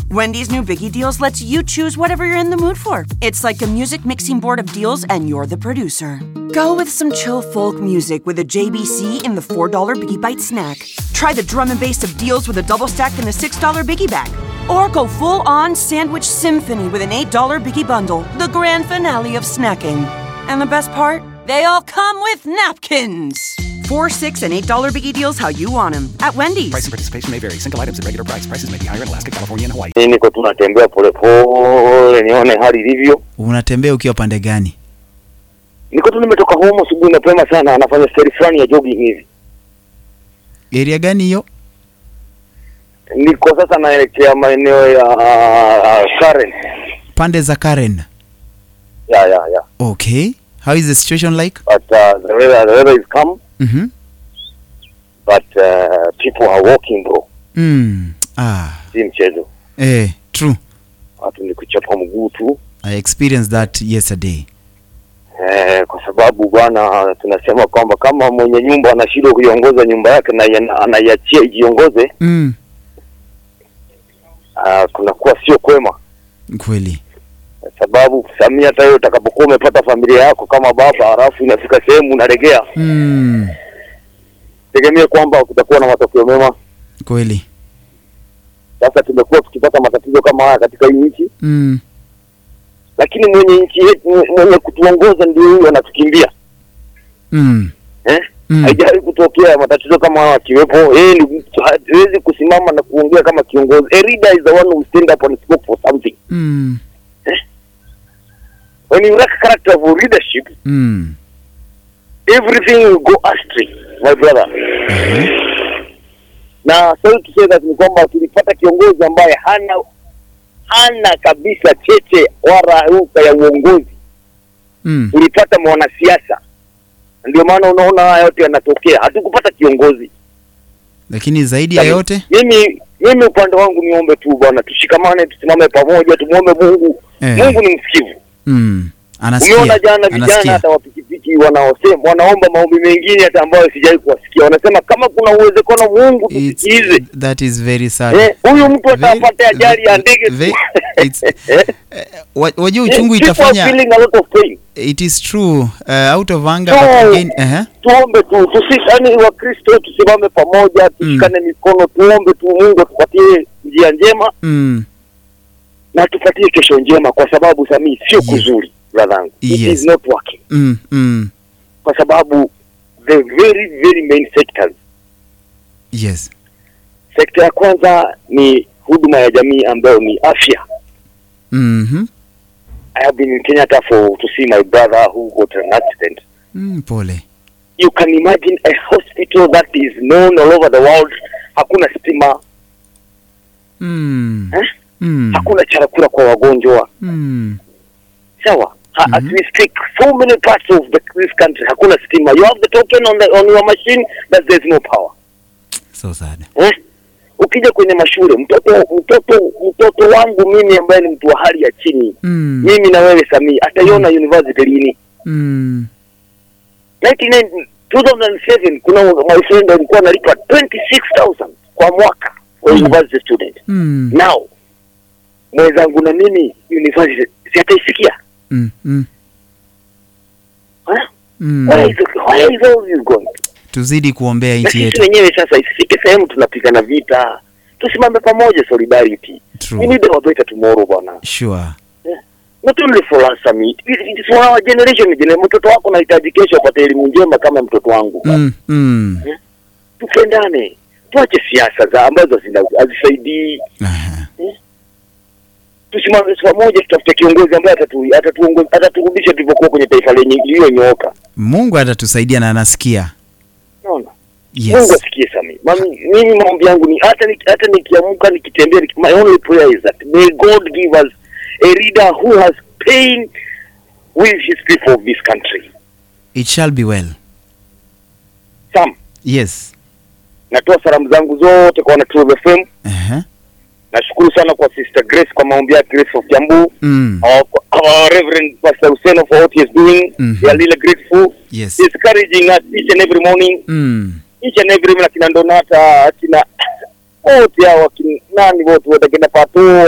Wendy's new Biggie Deals lets you choose whatever you're in the mood for. It's like a music mixing board of deals, and you're the producer. Go with some chill folk music with a JBC in the $4 Biggie Bite snack. Try the drum and bass of deals with a double stack in the $6 Biggie Bag. Or go full on sandwich symphony with an $8 Biggie Bundle, the grand finale of snacking. And the best part? They all come with napkins. Four, six, and eight dollar biggie deals how you want them at Wendy's. Price and participation may vary. Single items at regular price. Prices may be higher in Alaska, California, and Hawaii. Mimi niko tunatembea polepole nione hali ilivyo. Unatembea ukiwa pande gani? Niko tu nimetoka home asubuhi mapema sana, anafanya stari fulani ya jogging hivi. Area gani hiyo? Niko sasa naelekea maeneo ya uh, Karen. Pande za Karen. Ya ya ya. Okay. How is the situation like? But uh, the weather the weather is calm, Mhm. but uh, people are walking bro. Mm. Ah. Si mchezo. Eh, true. Watu ni kuchapa mguu tu. I experienced that yesterday. Eh, kwa sababu bwana tunasema kwamba kama mwenye nyumba anashindwa kuiongoza nyumba yake na yana- anaiachia ijiongoze, Mm. uh, kunakuwa sio kwema. Kweli. Kwa sababu Samia, hata wewe utakapokuwa umepata familia yako kama baba, halafu inafika sehemu unaregea, Mm. tegemee kwamba kutakuwa na matokeo mema. Kweli. Sasa tumekuwa tukipata matatizo kama haya katika hii nchi, Mm. lakini mwenye nchi yetu mwenye kutuongoza ndio huyo anatukimbia Mm. eh? Mm. Haijawahi kutokea matatizo kama haya akiwepo yeye, ni mtu hawezi kusimama na kuongea kama kiongozi. A leader is the one who stand up and spoke for something. Mm. When you lack character of leadership, Mm. everything will go astray, my brother. Mhm. na sorry to say that ni kwamba tulipata kiongozi ambaye hana hana kabisa cheche wala ruka ya uongozi. Mm. Tulipata mwanasiasa, ndio maana unaona haya yote yanatokea. Hatukupata kiongozi. Lakini zaidi ya Yaani, yote Mimi mimi upande wangu niombe tu bwana, tushikamane, tusimame pamoja, tumwombe Mungu. Eh. Mungu ni msikivu. mm. Anasikia. Umeona jana vijana Anasikia. hata wapikipiki wanaosema wanaomba maombi mengine hata ambayo sijawahi kuwasikia, wanasema kama kuna uwezekano Mungu It's, tusikilize. that is very sad. Eh, huyu mtu Very- atapata ajali ya ndege ve- tu. it's- Eh? Eh, wa- Wajua uchungu People are itafanya feeling a lot of pain. it is true uh, out of anger So, but again uh Tuombe tu tusi, yani Wakristo tusimame pamoja, tushikane mikono, tuombe tu Mungu atupatie njia njema mm, na atupatie kesho njema, kwa sababu Samii sio Yes. kuzuri brother. It Yes. is not working, mm, mm, kwa sababu the very very main sectors. yes Sekta ya kwanza ni huduma ya jamii ambayo ni afya. mm-hmm. I have been in Kenyatta for to see my brother who got an accident. mm, pole you can imagine a hospital that is known all over the world hakuna stima mm, eh? mm, hakuna chakula kwa wagonjwa mm, sawa ha, as Mhm. we speak so many parts of the, this country hakuna stima you have the token on, the, on your machine but there's no power so sad eh? ukija kwenye mashule mtoto mtoto mtoto wangu mimi ambaye ni mtu wa hali ya chini mm, mimi na wewe Samii ataiona university lini mm, 99 2007 kuna my friend alikuwa analipa 26000 kwa mwaka kwa Mm. university student mm, now mwenzangu na mimi university si ataisikia mm, mm, Huh? mm. where is where is all this going tuzidi kuombea na nchi sisi yetu wenyewe sasa isifike sehemu tunapigana vita tusimame pamoja solidarity we true need a better tomorrow bwana sure not only for us Sami it, it is for our generation generation mtoto wako nahitaji kesho apate elimu njema kama mtoto wangu mm, mm. tupendane tuache siasa za ambazo zina- hazisaidii Aha. tusimame pamoja tutafute kiongozi ambaye atatu- atatuongoza- ataturudisha tulivyokuwa kwenye taifa lenye iliyonyooka mungu atatusaidia na anasikia unaona Mungu yes asikie Sami. Mami, mimi maombi yangu ni hata ni, hata nikiamka nikitembea niki- my only prayer is that may God give us a leader who has pain with his people of this country. it shall be well Sam, yes natoa salamu zangu zote kwa wana True FM. Aha. Nashukuru sana kwa Sister Grace kwa maombi yake Grace of Jambu. mm. Our, our Reverend Pastor Hussein for what he is doing. Mhm. We are really grateful. yes He is encouraging us each and every morning. mm. Each and every morning akina Donata, akina wote hao akina nani wote wote akina Pato